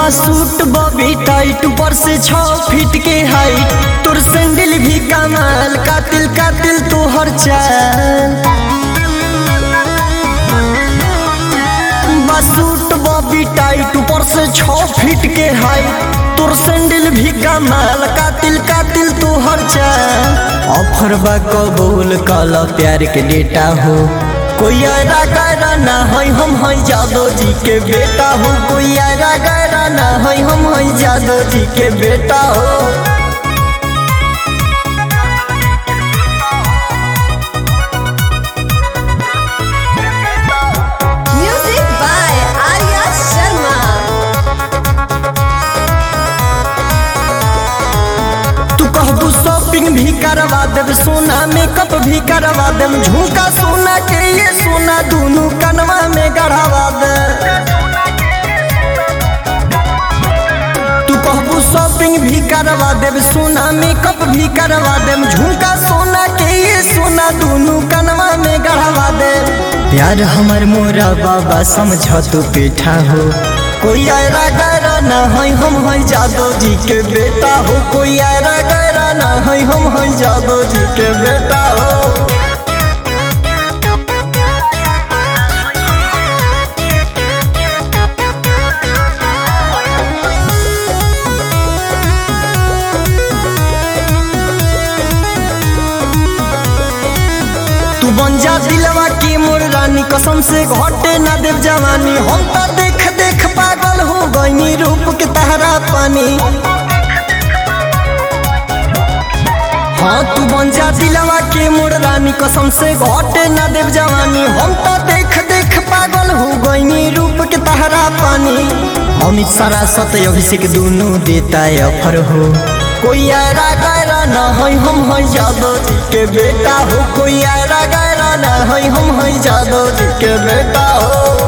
बा suit Bobby tight ऊपर से छह फीट के हाइट तोर सैंडल भी कमाल कातिल कातिल तोहर चाल बा सूट बॉबी टाइट ऊपर से छह फीट के हाइट तोर सैंडल भी कमाल कातिल कातिल तोहर चाल ऑफर बा कबूल काला प्यार के डेटा हो कोई आरा गैरा ना है हम है जादो जी के बेटा हो कोई आरा गैरा ना है हम है जादो जी के बेटा हो Music by Arya Sharma. तू कहबू शॉपिंग भी करवा देब सोना मेकअप भी करवा देब झुमका सोना के ये सोना दोनों कनवा में गढ़ावा दे तू कहबू शॉपिंग भी करवा देब सोना मेकअप भी करवा देब झुमका सोना के ये सोना दोनों कनवा में गढ़ावा दे प्यार हमर मोरा बाबा समझ तू बेटा हो कोई आयरा गैरा ना है हम है जादो जी के बेटा हो कोई आयरा गैरा ना है हम है जादो जी के बेटा हो तू बन जा दिलवा की मोर रानी कसम से घटे ना देव जवानी हम तो देख देख पागल हो गईनी रूप के तहरा पानी हाँ तू बन जा दिलवा के मोर रानी कसम से घटे ना देव जवानी हम तो देख देख पागल हो गईनी रूप के तहरा पानी अमित सारा सत अभिषेक दोनों देता है अफर हो कोई आयरा गैरा ना है हम है जादो जी के बेटा हो कोई आयरा गैरा ना है हम है जादो जी के बेटा हो